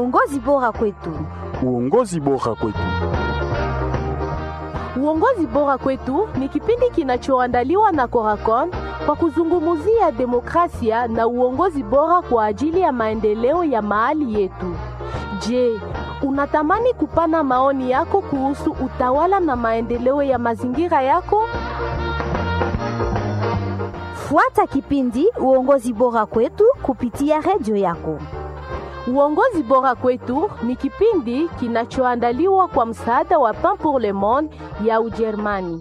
Uongozi bora kwetu. Uongozi bora kwetu. Uongozi bora kwetu ni kipindi kinachoandaliwa na Coracon kwa kuzungumzia demokrasia na uongozi bora kwa ajili ya maendeleo ya mahali yetu. Je, unatamani kupana maoni yako kuhusu utawala na maendeleo ya mazingira yako? Fuata kipindi Uongozi bora kwetu kupitia redio yako. Uongozi bora kwetu ni kipindi kinachoandaliwa kwa msaada wa Pain pour le Monde ya Ujerumani.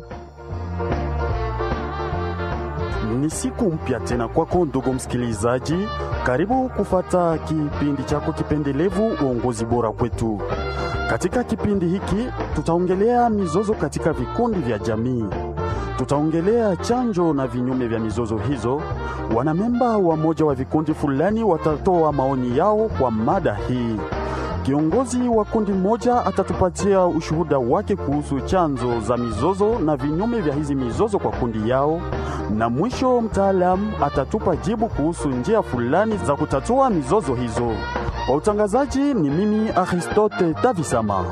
Ni siku mpya tena kwako ndugu msikilizaji, karibu kufata kipindi chako kipendelevu uongozi bora kwetu. Katika kipindi hiki tutaongelea mizozo katika vikundi vya jamii, tutaongelea chanjo na vinyume vya mizozo hizo. Wanamemba wa moja wa vikundi fulani watatoa maoni yao kwa mada hii. Kiongozi wa kundi moja atatupatia ushuhuda wake kuhusu chanzo za mizozo na vinyume vya hizi mizozo kwa kundi yao, na mwisho mtaalamu atatupa jibu kuhusu njia fulani za kutatua mizozo hizo. Kwa utangazaji ni mimi Aristote Tavisama.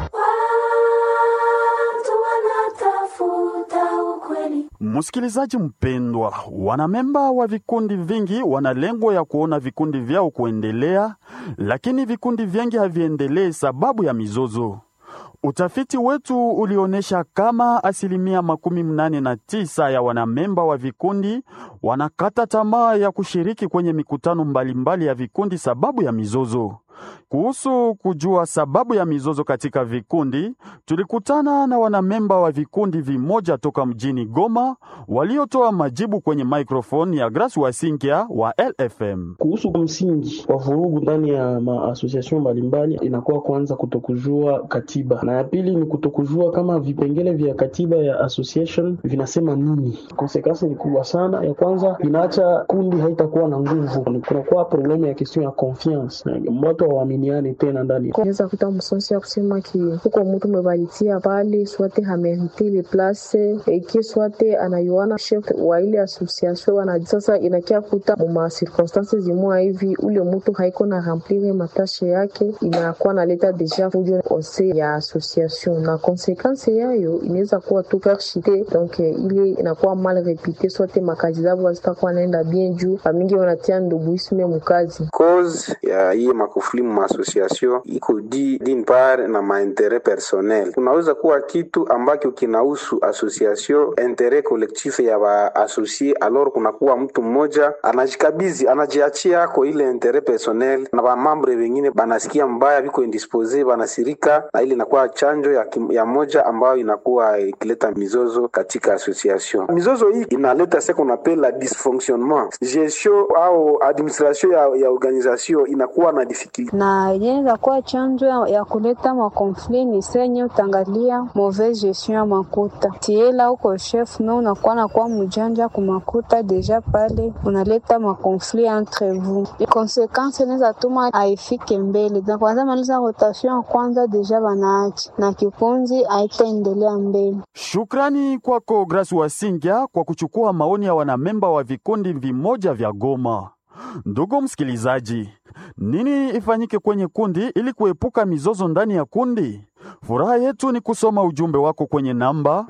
Msikilizaji mpendwa, wanamemba wa vikundi vingi wana lengo ya kuona vikundi vyao kuendelea, lakini vikundi vingi haviendelee sababu ya mizozo. Utafiti wetu ulionyesha kama asilimia makumi mnane na tisa ya wanamemba wa vikundi wanakata tamaa ya kushiriki kwenye mikutano mbalimbali mbali ya vikundi sababu ya mizozo. Kuhusu kujua sababu ya mizozo katika vikundi, tulikutana na wanamemba wa vikundi vimoja toka mjini Goma waliotoa majibu kwenye microphone ya Grace Wasinkia wa LFM. Kuhusu msingi wa vurugu ndani ya maasosiasyon mbalimbali, inakuwa kwanza kutokujua katiba, na ya pili ni kutokujua kama vipengele vya katiba ya association vinasema nini. Konsekansi ni kubwa sana. Ya kwanza inaacha kundi haitakuwa na nguvu, kunakuwa problemu ya question ya confiance watu hawaaminiani tena ndani. Unaweza kuta msosi ya kusema ki huko mtu mebalitia pale swate hamerite le place eki swate anayuana chef wa ile association wana sasa inakia kuta muma circonstances zimwa hivi ule mtu haiko na remplir matashe yake, inakuwa naleta deja fujo ose ya association, na konsekansi yayo inaweza kuwa tu perchite donc ile inakuwa mal repite swate makazi zabo hazitakuwa naenda bien juu amingi wanatia nduguisme mukazi cause ya hii makufuli mu association iko di din part na maentere personnel. Kunaweza kuwa kitu ambacho kinahusu association intere collectif ya ba associé, alors kunakuwa mtu mmoja anajikabizi anajiachia ako ile intere personnel, na ba membre wengine banasikia mbaya, biko indispose, banasirika, na ile inakuwa chanjo ya, kim, ya moja ambayo inakuwa ikileta mizozo katika association. Mizozo hii inaleta ce qu'on appelle la dysfonctionnement gestion au administration ya, ya organisation inakuwa na difficulty na yenye kuwa chanjo ya, ya kuleta makonfli ni senye utangalia mauvaise gestion ya makuta tiela uko chef me unakuwa nakuwa mjanja kumakuta deja pale unaleta makonfli entre vous konsekansi inaweza tuma aifike mbele na kwanza maliza rotation ya kwanza deja banaachi na kikunzi aitaendelea mbele. Shukrani kwako Grace Wasingya kwa kuchukua maoni ya wanamemba wa vikundi vimoja vya Goma. Ndugu msikilizaji, nini ifanyike kwenye kundi ili kuepuka mizozo ndani ya kundi? Furaha yetu ni kusoma ujumbe wako kwenye namba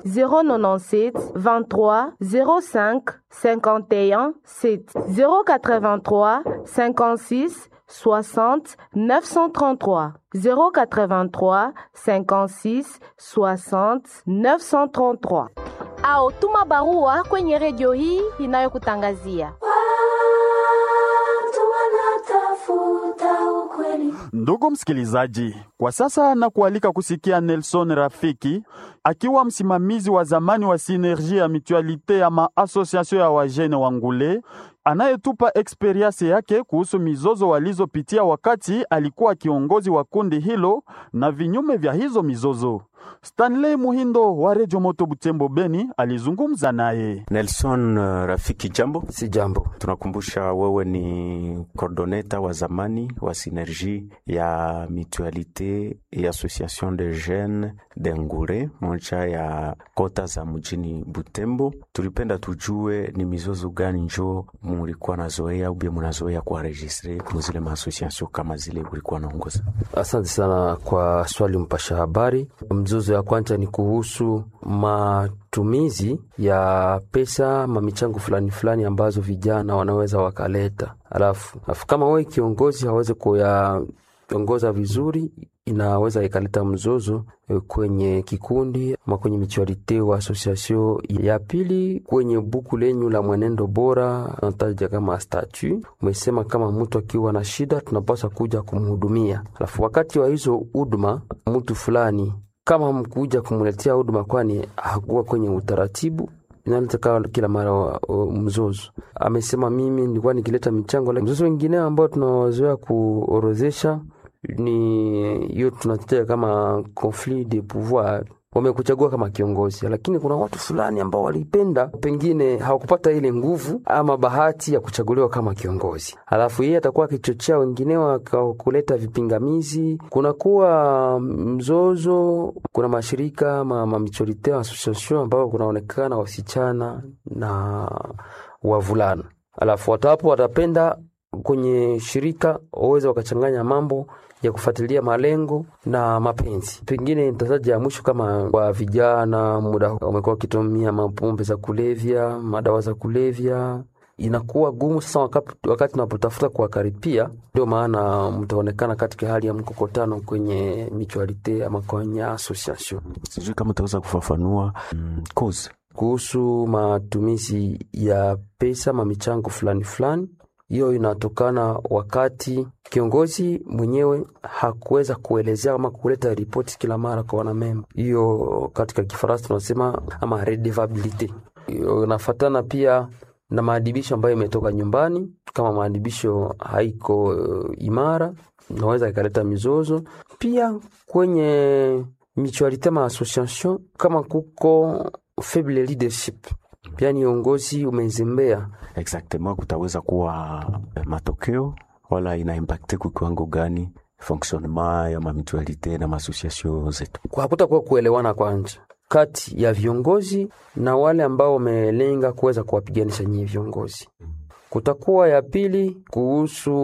097 23 05 51 7 083 56 60 933 083 56 60 933 au tuma barua kwenye redio hii inayokutangazia Ndugu msikilizaji, kwa sasa na kualika kusikia Nelson Rafiki akiwa msimamizi wa zamani wa Sinergie ya Mutualite ya maasosiasio ya wajene wa Ngule anayetupa eksperiensi yake kuhusu mizozo walizopitia wakati alikuwa kiongozi wa kundi hilo na vinyume vya hizo mizozo. Stanley Muhindo wa Redio Moto Butembo Beni alizungumza naye. Nelson uh, Rafiki, jambo. Si jambo. Tunakumbusha wewe ni coordoneta wa zamani wa Synergie ya Mutualite et Association de Jeunes de Ngure, moja ya kota za mjini Butembo. Tulipenda tujue ni mizozo gani njo mulikuwa nazoea ubie munazoea kuwaregistre muzile maasociation kama zile ulikuwa naongoza? Asante sana kwa swali mpasha habari. Mzozo ya kwanza ni kuhusu matumizi ya pesa mamichango fulani fulani ambazo vijana wanaweza wakaleta, alafu alafu kama wewe kiongozi hawezi kuyaongoza vizuri, inaweza ikaleta mzozo kwenye kikundi ama kwenye michualite wa association. Ya pili, kwenye buku lenyu la mwenendo bora nataja kama statu, umesema kama mtu akiwa na shida tunapaswa kuja kumhudumia, alafu wakati wa hizo huduma mtu fulani kama mkuja kumletea huduma, kwani hakuwa kwenye utaratibu inaleta kila mara mzozo. Amesema mimi nilikuwa nikileta michango. Mzozo wengine ambao tunawazoea kuorozesha ni hiyo tunataja kama conflit de pouvoir. Wamekuchagua kama kiongozi, lakini kuna watu fulani ambao walipenda, pengine hawakupata ile nguvu ama bahati ya kuchaguliwa kama kiongozi, alafu yeye atakuwa akichochea wengineo kuleta vipingamizi, kunakuwa mzozo. Kuna mashirika ma, ma michorite association ambao kunaonekana wasichana na wavulana, alafu watu hapo watapenda kwenye shirika waweze wakachanganya mambo ya kufuatilia malengo na mapenzi. Pengine nitataja ya mwisho kama kwa vijana, muda wamekuwa wakitumia mapombe za kulevya, madawa za kulevya, inakuwa gumu sasa wakati, wakati unapotafuta kuwakaripia. Ndio maana mtaonekana katika hali ya mkokotano kwenye mutualite ama kwenye association. Sijui kama utaweza kufafanua mm, cause kuhusu matumizi ya pesa mamichango fulani fulani hiyo inatokana wakati kiongozi mwenyewe hakuweza kuelezea ama kuleta ripoti kila mara kwa wanamemba. Hiyo katika Kifaransa tunasema ama redevabilite. Hiyo inafatana pia na maadibisho ambayo imetoka nyumbani. Kama maadibisho haiko uh, imara, inaweza ikaleta mizozo pia kwenye mutualite ma association, kama kuko faible leadership yani uongozi umezembea exactement, kutaweza kuwa matokeo wala ina impacte kwa kiwango gani fonctionnement ya mamitualite na maasociation zetu? Hakutakuwa kuelewana kwanza kati ya viongozi na wale ambao wamelenga kuweza kuwapiganisha nyinyi viongozi. Kutakuwa ya pili kuhusu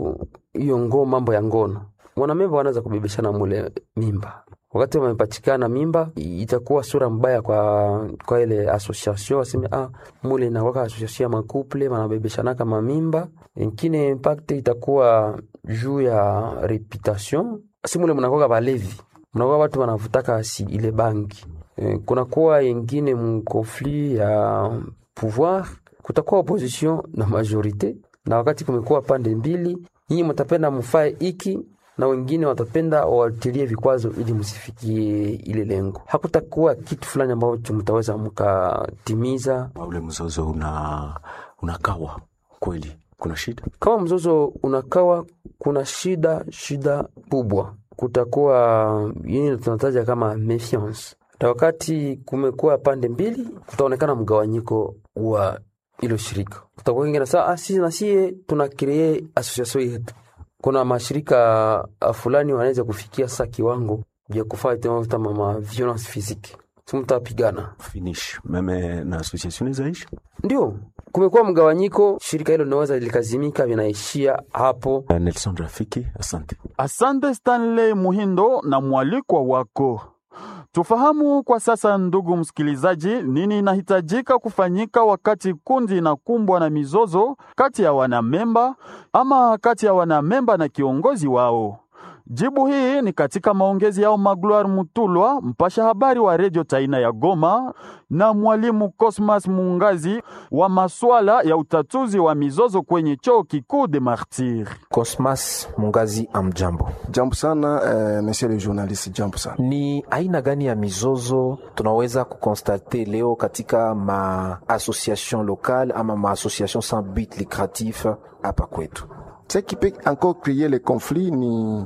hiyo ngoo, mambo ya ngono, mwanamemba wanaweza kubebeshana mule mimba wakati wamepatikana mimba, itakuwa sura mbaya kwa kwa ile association, waseme ah, mule inakwaka association ya makuple manabebeshanaka mamimba. Ingine impact itakuwa juu ya reputation, si mule mnakwaka balevi, mnakuwa watu wanavutaka si ile bangi e, kunakuwa ingine mkonflit ya pouvoir, kutakuwa opposition na majorite, na wakati kumekuwa pande mbili, nyinyi mtapenda mfae iki na wengine watapenda wawatilie vikwazo ili msifikie ile lengo. Hakutakuwa kitu fulani ambacho mtaweza mkatimiza. Ule mzozo una unakawa kweli, kuna shida. Kama mzozo unakawa, kuna shida, shida kubwa. Kutakuwa yini tunataja kama mefiance, na wakati kumekuwa pande mbili, kutaonekana mgawanyiko wa ilo shirika. Kutakuwa wengine saa ah, sisi na sie tuna kree association yetu kuna mashirika fulani wanaweza kufikia sasa kiwango vya kufanya tena kama ma violence physique, si mtapigana finish meme na association zaisha. Ndio kumekuwa mgawanyiko, shirika hilo linaweza likazimika, vinaishia hapo. Nelson Rafiki, asante. Asante Stanley Muhindo na mwalikwa wako. Tufahamu kwa sasa, ndugu msikilizaji, nini inahitajika kufanyika wakati kundi inakumbwa na mizozo kati ya wanamemba ama kati ya wanamemba na kiongozi wao. Jibu hii ni katika maongezi yao Magloire Mutulwa, mpasha habari wa redio Taina ya Goma, na mwalimu Cosmas Mungazi wa maswala ya utatuzi wa mizozo kwenye chuo kikuu de Martyr. Cosmas Mungazi, amjambo. Jambo sana eh, monsieur le journaliste, jambo sana. Ni aina gani ya mizozo tunaweza kukonstate leo katika ma association locale ama ma association sans but lucratif hapa kwetu? Ce qui peut encore créer les conflits ni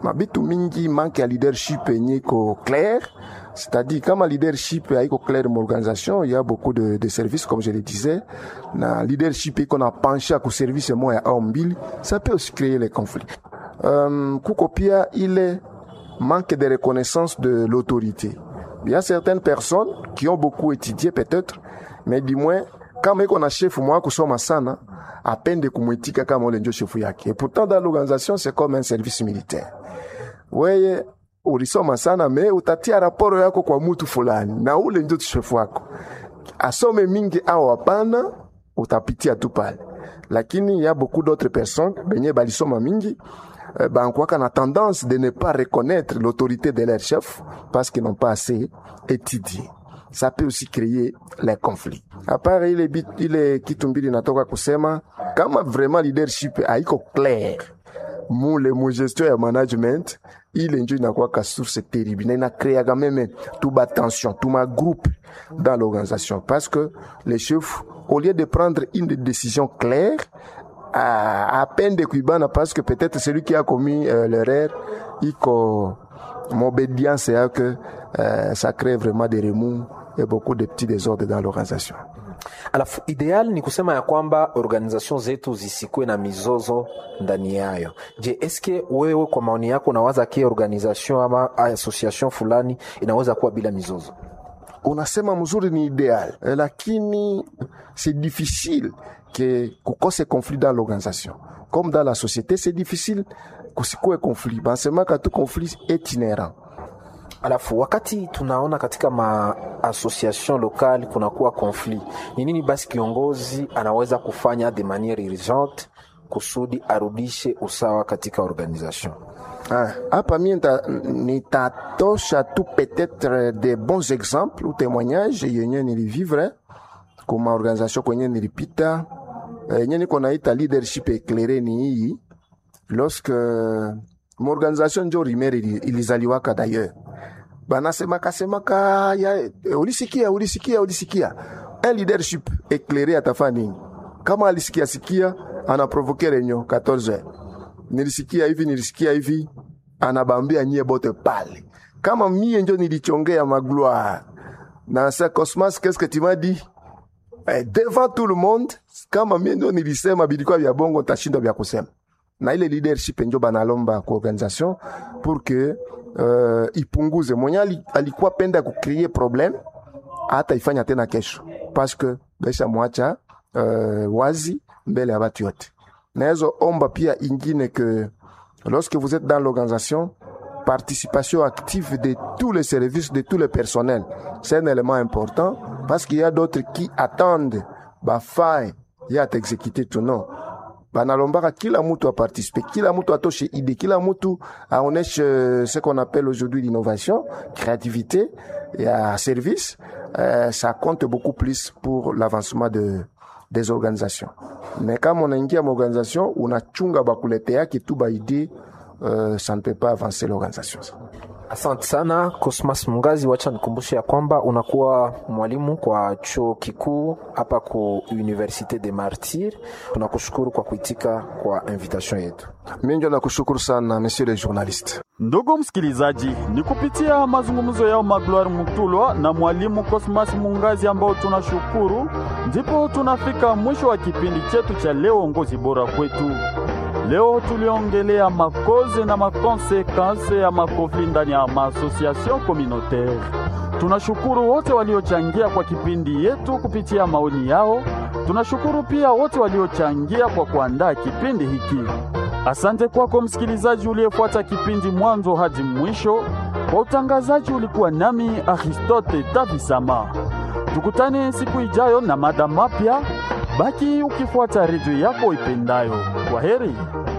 mabitu mingi manke ya leadership yenye iko clair c'est-à-dire kama leadership haiko clair m'organisation il y a beaucoup de, de services comme je le disais na leadership iko na penche ku service moya au mbili ça peut aussi créer les conflits um, kuko pia ile manque de reconnaissance de l'autorité il y a certaines personnes qui ont beaucoup étudié peut-être mais du moins kama iko na chef mwa kusoma sana apende kumwitika kama ule ndio chefu yake et pourtant dans l'organisation c'est comme un service militaire weye ulisoma sana me utatia raporo yako kwa mutu fulani na ule ndio chefu wako asome mingi au hapana utapitia tu pale lakini ya beaucoup d'autres personnes benye balisoma mingi eh, bankwaka na tendance de ne pas reconnaître l'autorité de leur chef parce qu'ils n'ont pas assez étudié ça peut aussi créer les conflits apart ile, bit, ile kitu mbili natoka kusema kama vraiment leadership haiko clair mule mugestion ya management ile njo inakuwaka source terrible na inakreaka meme tuba tension tuma groupe dans l'organisation parce que les chefs au lieu de prendre une décision claire à, à peine de kuibana parce que peut-être celui qui a commis euh, l'erreur iko m'obédience ya que euh, ça crée vraiment des remous et beaucoup de petits désordres dans l'organisation alafu ideal ni kusema ya kwamba organization zetu zisikuwe na mizozo ndani yayo je eske wewe kwa maoni yako unawaza ke organization ama association fulani inaweza kuwa bila mizozo unasema mzuri ni ideal eh, lakini c'est difficile que kukose conflit dans l'organisation comme dans la société c'est difficile kusikue conflit bansemaka tu conflit est inhérent alafu wakati tunaona katika maassociation lokale kunakuwa conflit ni nini basi kiongozi anaweza kufanya de maniere urgente kusudi arudishe usawa katika organisation hapa mie nitatosha tu peut-être des bons exemples ou témoignages yenye nilivivre kuma organisation kwenye nilipita yenye niko naita leadership éclairé ni hii lorsque maorganisation njo rimere ilizaliwaka d'ailleurs banasemaka semaka ya ulisikia ulisikia ulisikia un leadership éclairé atafa nini kama alisikia sikia anaprovoke renyo 14 nilisikia hivi nilisikia hivi anabambia nyie bote pale kama mie njo nilichongea magloire na sa cosmas qu'est-ce que tu m'as dit eh, devant tout le monde kama mie ndio nilisema bilikuwa vya bongo tashindwa vya kusema na ile leadership njo banalomba ku organisation pour que uh, ipunguze mwenye alikuwa penda kucreate problem hata ifanya tena kesho parce que besha mwacha uh, wazi mbele ya batu yote naezo omba pia ingine que lorsque vous êtes dans l'organisation participation active de tous les services de tous les personnels c'est un élément important parce qu'il y a d'autres qui attendent bafai ya t'exécuter tout non banalombaka kila mtu aparticipe kila mtu atoshe idée kila mtu aoneshe ce qu'on appelle aujourd'hui l'innovation créativité ya service euh, ça compte beaucoup plus pour l'avancement de des organisations mais kama unaingia maorganisation unachunga bakuleteaki tu baidée euh, ça ne peut pas avancer l'organisation asante sana cosmas mungazi wacha nikumbushe ya kwamba unakuwa mwalimu kwa chuo kikuu hapa ku université de martyr tunakushukuru kwa kuitika kwa invitation yetu mi njo nakushukuru sana monsieur le journaliste Ndugu msikilizaji, ni kupitia mazungumzo yao Magloire Mutulwa na mwalimu Cosmas Mungazi ambao tunashukuru, ndipo tunafika mwisho wa kipindi chetu cha leo, uongozi bora kwetu. Leo tuliongelea makoze na makonsekanse ya makofli ndani ya maasociation communautaire. Tunashukuru wote waliochangia kwa kipindi yetu kupitia maoni yao. Tunashukuru pia wote waliochangia kwa kuandaa kipindi hiki. Asante kwako msikilizaji uliyefuata kipindi mwanzo hadi mwisho. Kwa utangazaji ulikuwa nami Aristote Tavisama. Tukutane siku ijayo na mada mapya. Baki ukifuata redio yako ipendayo. Kwa heri.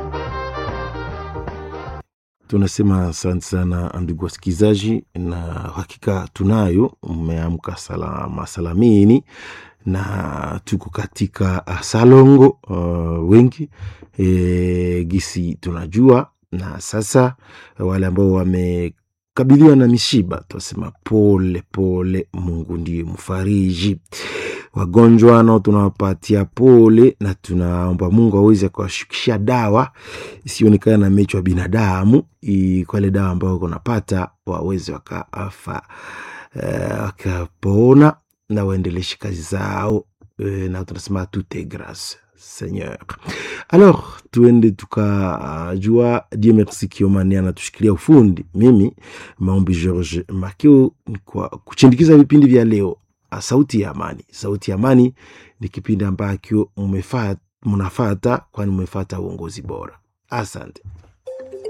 Tunasema asante sana ndugu wasikilizaji, na hakika tunayo, mmeamka salama salamini na tuko katika salongo uh, wengi e, gisi tunajua, na sasa wale ambao wamekabiliwa na mishiba tunasema pole pole, Mungu ndiye mfariji. wagonjwa nao tunawapatia pole na tunaomba Mungu aweze kuwashukisha dawa isionekana na mecho wa binadamu, kwa ile dawa ambayo kunapata waweze wakaafa uh, wakapona na waendeleshe kazi zao uh, na tunasema tout est grâce Seigneur. Alors tuende tukajua uh, Dieu merci Kiomani anatushikilia ufundi. Mimi maombi George Makeo kwa kuchindikiza vipindi vya leo. Sauti ya Amani. Sauti ya Amani ni kipindi ambacho mnafata, kwani mmefata uongozi bora. Asante.